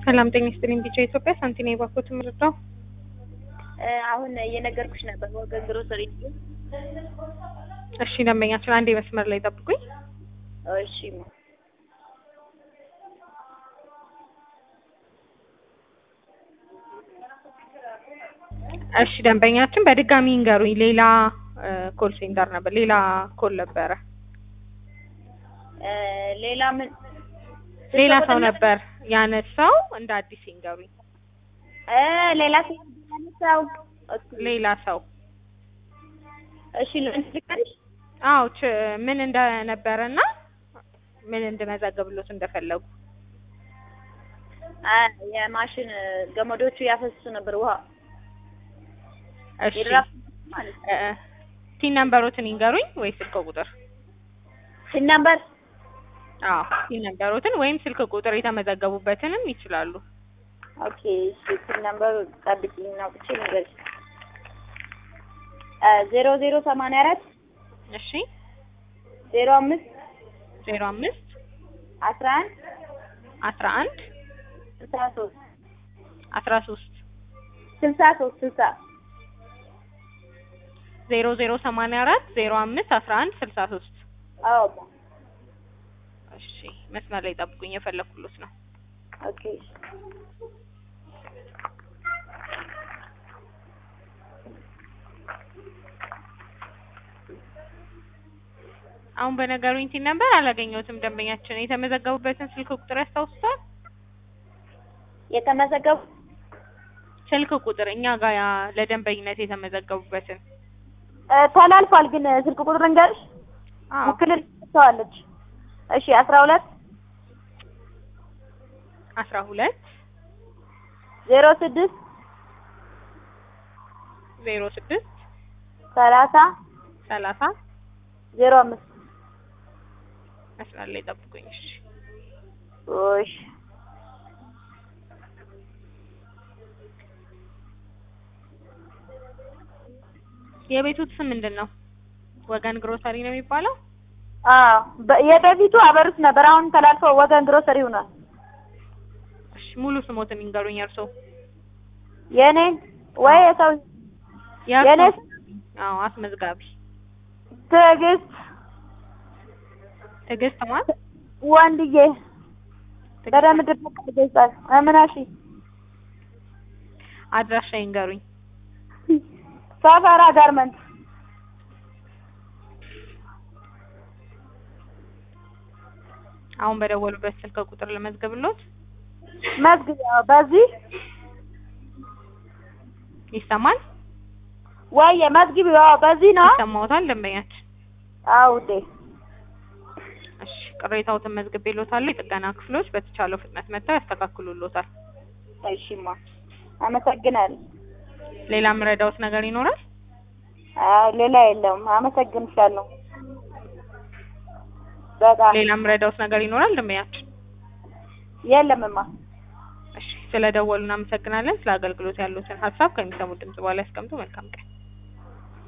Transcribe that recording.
ሰላም ጤና ይስጥልኝ። ቢጫ ኢትዮጵያ ሳንቲና የባኮት ምርዳው አሁን እየነገርኩሽ ነበር ወገን ግሮሰሪ። እሺ ደንበኛችን አንዴ መስመር ላይ ጠብቁኝ። እሺ እሺ ደንበኛችን በድጋሚ ይንገሩኝ። ሌላ ኮል ሴንተር ነበር፣ ሌላ ኮል ነበረ፣ ሌላ ምን ሌላ ሰው ነበር ያነሳው። እንደ አዲስ ይንገሩኝ። እ ሌላ ሰው ያነሳው ሌላ ሰው እሺ ለአንቺ ልንገርሽ አዎ ች ምን እንደነበረና ምን እንድመዘግብሎት እንደፈለጉ አ የማሽን ገመዶቹ ያፈሱ ነበር ውሃ እሺ የድራፍት ማለት ነው። እ ቲን ነምበሮትን ይንገሩኝ ወይ ስልክ ቁጥር? ሲን ነምበር አዎ ቲን ነምበሮትን ወይም ስልክ ቁጥር የተመዘገቡበትንም ይችላሉ። ኦኬ እሺ ሲን ነምበር ጠብቂኝ ነው ብቻ ልንገርሽ ዜሮ ዜሮ ሰማንያ አራት እሺ ዜሮ አምስት ዜሮ አምስት አስራ አንድ አስራ አንድ ስልሳ ሶስት አስራ ሶስት ስልሳ ሶስት ስልሳ ዜሮ ዜሮ ሰማንያ አራት ዜሮ አምስት አስራ አንድ ስልሳ ሶስት አዎ እሺ መስመር ላይ ጠብቁኝ፣ የፈለኩሎት ነው። ኦኬ አሁን በነገሩኝ ቲን ነበር አላገኘሁትም። ደንበኛችን የተመዘገቡበትን ስልክ ቁጥር ያስታውሱታል? የተመዘገቡ ስልክ ቁጥር እኛ ጋር ያ ለደንበኝነት የተመዘገቡበትን እ ተላልፏል ግን ስልክ ቁጥር እንገርሽ አዎ ውክልና ሰዋለች እሺ አስራ ሁለት አስራ ሁለት ዜሮ ስድስት ዜሮ ስድስት ሰላሳ ሰላሳ ዜሮ አምስት መስመር ላይ ጠብቁኝ። እሺ እሺ የቤቱት ስም ምንድን ነው? ወገን ግሮሰሪ ነው የሚባለው? አዎ በ- የበፊቱ አበሩት ነበር አሁን ተላልፎ ወገን ግሮሰሪ ሆኗል እሺ ሙሉ ስሞትን ይንገሩኝ። እርሶ የኔ ወይ የሰው የእርሶ? የኔ አዎ አስመዝጋቢ ትዕግስት ትዕግስት ማለት ወንድዬ በደምብ ድርቅ ይገጻል እምናሺ አድራሻ ይንገሩኝ። ሰፈራ ጋርመንት አሁን በደወሉበት ስልክ ቁጥር ለመዝገብሎት መዝግብ ያው በዚህ ይሰማል? ወየ መዝግብ ያው በዚህ ነው ይሰማዎታል? ደንበኛችን አዎ ውዴ እሺ ቅሬታዎትን መዝግቤልዎታለሁ። የጥገና ክፍሎች በተቻለው ፍጥነት መጥተው ያስተካክሉልዎታል። እሺማ አመሰግናለሁ ሌላ የምረዳዎት ነገር ይኖራል? አይ ሌላ የለውም አመሰግንሻለሁ በጣም ሌላ የምረዳዎት ነገር ይኖራል? ደንበኛችን የለምማ እሺ ስለደወሉ እናመሰግናለን። ስለ አገልግሎት ያሉትን ሀሳብ ከሚሰሙት ድምጽ በኋላ ያስቀምጡ። መልካም ቀን